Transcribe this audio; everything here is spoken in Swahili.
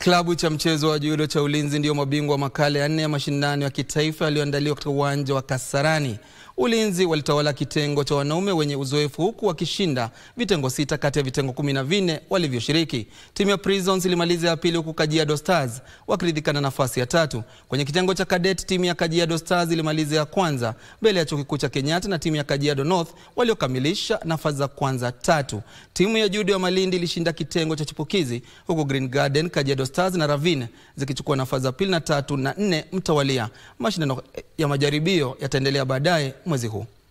Klabu cha mchezo wa judo cha Ulinzi ndio mabingwa wa makala ya nne ya mashindano ya kitaifa yaliyoandaliwa katika uwanja wa Kasarani. Ulinzi walitawala kitengo cha wanaume wenye uzoefu huku wakishinda vitengo sita kati ya vitengo kumi na vinne walivyoshiriki. Timu ya Prisons ilimaliza ya pili huku Kajiado Stars wakiridhika na nafasi ya tatu. Kwenye kitengo cha cadet timu ya Kajiado Stars ilimaliza ya kwanza mbele ya chuo kikuu cha Kenyatta na timu ya Kajiado North waliokamilisha nafasi za kwanza tatu. Timu ya judo ya Malindi ilishinda kitengo cha chipukizi huku Green Garden, Kajiado Stars na Ravine zikichukua nafasi za pili na tatu na nne mtawalia. Mashindano ya majaribio yataendelea baadaye mwezi huu.